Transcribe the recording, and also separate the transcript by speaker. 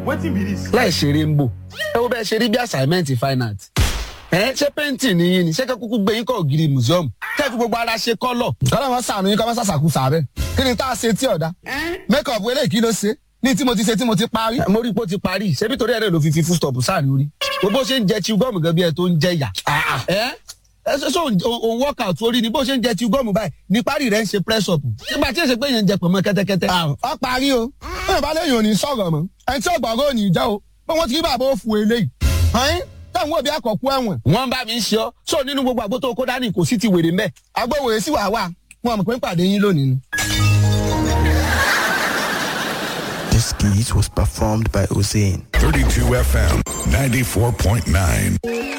Speaker 1: wetin be this.
Speaker 2: láì ṣeré ń bò ẹ wo bẹ́ẹ̀ ṣe rí bí assignment fine art ẹ ṣé pẹ́ǹtì nìyí ni ṣé kẹ́ kúkú gbé yín kọ́ ògiri museum kẹ́ fi gbogbo ara ṣe kọ́lọ̀.
Speaker 3: kọ́lá wọn sànù yín kọ́ wọn sàṣàkú sàbẹ̀ kí ni tá a ṣe tí ọ̀dà make up eléyìí kí ló ṣe ní tí mo ti ṣe tí mo ti parí.
Speaker 2: mo rí i pé ó ti parí ṣebí torí ẹ̀rẹ́ ló fi fi full stop sáàrin orí gbogbo ṣe ń jẹ chew gum gan bí ẹ tó ń jẹ yà. ẹ ẹ ṣe ṣe òun workout orí ni bó ṣe ń jẹ chew gum báyìí ní parí rẹ ń ṣe press up nígbà tí èsè pé yẹn ń jẹ pọ̀nmọ́ kẹ́tẹ́kẹ́tẹ́.
Speaker 3: ọ parí o bẹ́ẹ̀ bá lẹ́yìn òní sọ̀rọ̀ mọ́ ẹni tí ọ̀gbọ̀ngàn òní jẹ́ o pé wọ́n ti rí bàbá òfu eléyìí. ọ̀hún táwọn òbí àkọ́kú ẹ̀wọ̀n.
Speaker 2: wọ́n bá mi ń ṣe ọ́ sọ nínú gbogbo àgbo tó kó dání kò sí ti wèrè mbẹ́.
Speaker 3: agbóhùn sí wàá wà wọn mọ̀ pé ń pàdé yín lónìí ni.
Speaker 4: This skit was performed by Hussein.
Speaker 5: 32 FM 94.9.